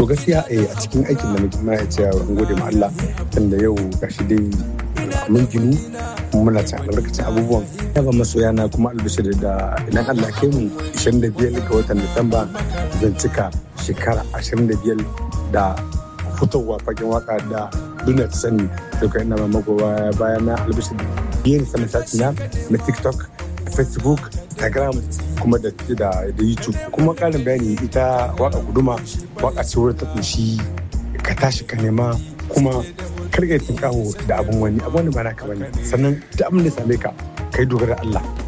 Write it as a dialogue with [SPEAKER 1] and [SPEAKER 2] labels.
[SPEAKER 1] to gaskiya a cikin aikin da muke ma ya ce an gode ma Allah tunda yau gashi dai mun ginu muna cin albarkacin abubuwan ya ba masoya na kuma albishir da idan Allah kai mu 25 ga watan Disamba zan cika shekara 25 da fitowa fagen waka da duniya ta sani da kai ina mamako baya na albishir yin sanin sati na na TikTok Facebook Instagram kuma da da YouTube kuma karin bayani ita waka guduma waka ce wurin ta kunshi ka tashi ka nema kuma karka yi kawo da abin wani abin wani ba naka bane sannan da abin da same ka kai dogara Allah